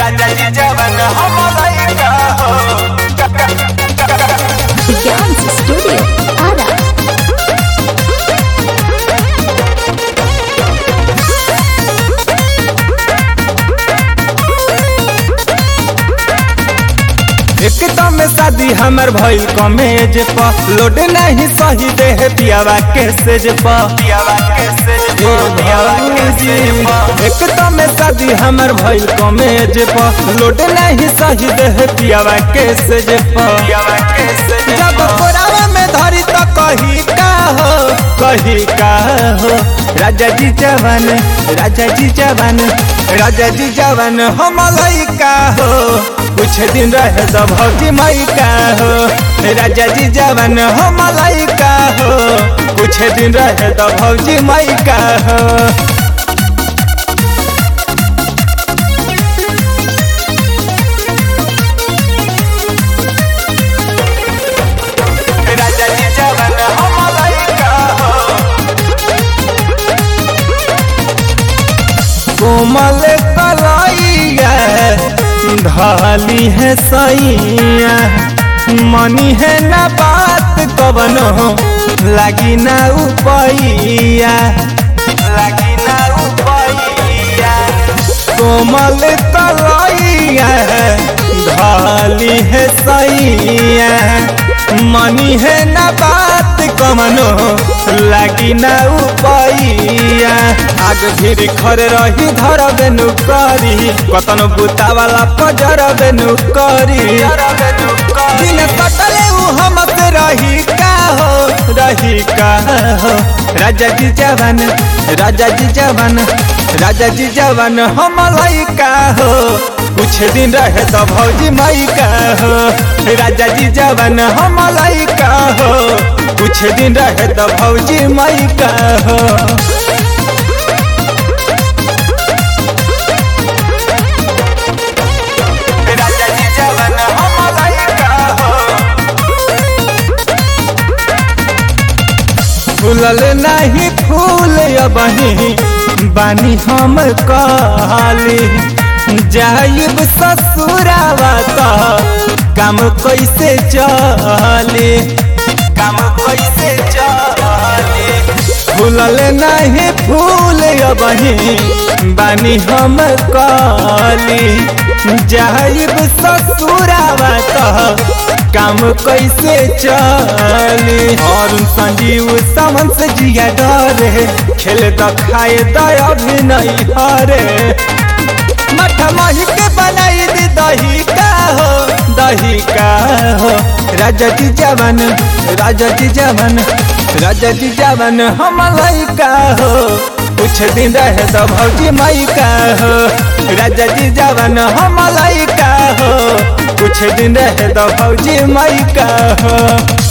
राजा जी जवन हम लइका हो Dance Studio Ada. एकदम शादी हमर भइल कमेज प लोड नहीं सही देह पियावा के सेज प पियावा के सेज प पियावा के सेज प एकदम शादी हमर भइल कमेज प लोड नहीं सही देह पियावा के सेज प पियावा के सेज जब कोरावा में धरी त कही का हो कही का हो राजा जी जवान राजा जी जवान राजा जी जवान हम लइका हो कुछ दिन रहे तो भौजी माई का हो राजा जी जवान हम लइका हो कुछ दिन रहे तो भौजी माई का हो राजा जी जवान हम लइका हो कोमल कलाइया ढाली है सैया मनी है ना बात कवनो लगी ना उपैया लगी ना उपैया कोमल कलाइया ढाली है सैया मनी है ना बात कमनो लगी ना उपैया आग फिर खर रही धर बेनु करी कतनो बुता वाला पजर बेनु करी दिन कटले उ हमसे रही का हो रही का हो राजा जी जवान राजा जी जवान राजा जी जवान हम लइका हो कुछ दिन रहे तो भौजी माई का हो राजा जी जवान हम लइका हो कुछ दिन रहे तो भौजी माई का हो राजा जी जवान हम लइका हो फूलल नहीं फूल अबही बानी हम काली जाइब ससुरावा त काम कैसे चले काम कैसे चले फूलल नहीं फूल अबही बानी हम काली जाइब ससुरावा त काम कैसे चले और संजीव समन से जिया डरे खेल द खाए द अभी नहीं हरे मठ मही के बनाई दी दही का हो दही का हो राजा जी जवान राजा जी जवान राजा जी जवान हम लइका हो कुछ दिन रहे तो भौजी माई का हो राजा जी जवान हम लइका हो कुछ दिन रहे तो भौजी माई का हो